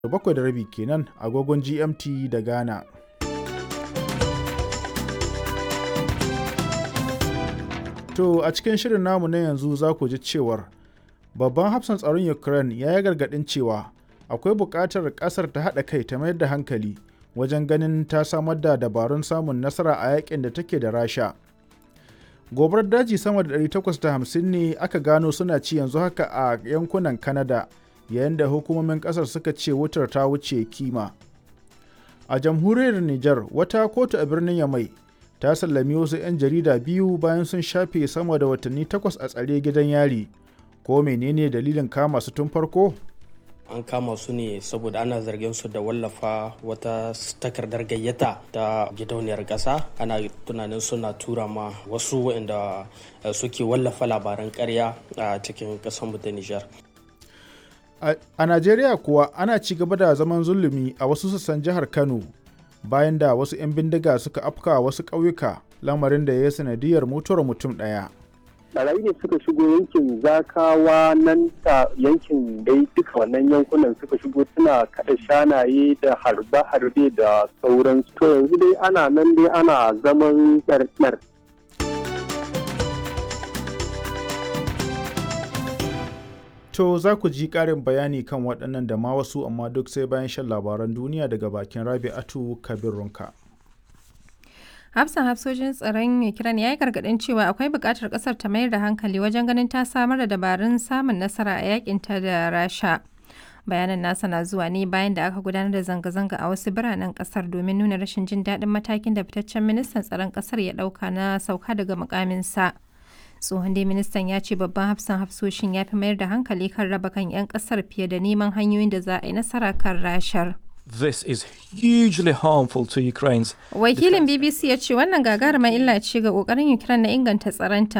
bakwai da rabi kenan agogon GMT da Ghana. To a cikin shirin namu na yanzu za ku ji cewar babban hafsan tsaron Ukraine ya yi gargaɗin cewa akwai buƙatar ƙasar ta haɗa kai ta mayar da hankali wajen ganin ta samar da dabarun samun nasara a yakin da take da Rasha. Gobarar daji sama da 850 ne aka gano suna ci yanzu haka a yankunan Canada yayin da hukumomin ƙasar suka ce wutar ta wuce kima. A jamhuriyar Nijar wata kotu a birnin Yamai ta sallami wasu 'yan jarida biyu bayan sun shafe sama da watanni takwas a tsare gidan yari. Ko menene dalilin kama su tun farko? an kama su ne saboda ana zargin su da wallafa wata takardar gayyata ta gidauniyar ƙasa ana tunanin suna tura ma wasu waɗanda suke wallafa labaran ƙarya a cikin ƙasar ta Nijar. A Najeriya kuwa ana ci gaba da zaman zulumi a wasu sassan jihar Kano bayan da wasu 'yan bindiga suka afka wasu ƙauyuka lamarin da ya yi sanadiyar mutuwar mutum ɗaya. barayi ne suka shigo yankin zakawa nan ta yankin dai duka wannan yankunan suka shigo suna kada shanaye da harbe-harbe da sauransu to yanzu dai ana nan dai ana zaman ɗarɗar To za ku ji ƙarin bayani kan waɗannan da ma wasu amma duk sai bayan shan labaran duniya daga bakin Rabi'atu Kabir Runka. hafsan hafsojin tsaron ukraine ya yi gargadin cewa akwai buƙatar ƙasar ta mayar da hankali wajen ganin ta samar da dabarun samun nasara a yakinta da rasha bayanan nasa na zuwa ne bayan da aka gudanar da zanga-zanga a wasu biranen ƙasar domin nuna rashin jin daɗin matakin da fitaccen ministan tsaron ƙasar ya ɗauka na sauka daga mukaminsa tsohon dai ministan ya ce babban hafsan hafsoshin ya fi mayar da hankali kan raba kan 'yan ƙasar fiye da neman hanyoyin da za a yi nasara kan rashar. This is hugely harmful to Ukraine's Wakilin BBC ya ce wannan gagarumar illa ce ga kokarin Ukraine na inganta tsaronta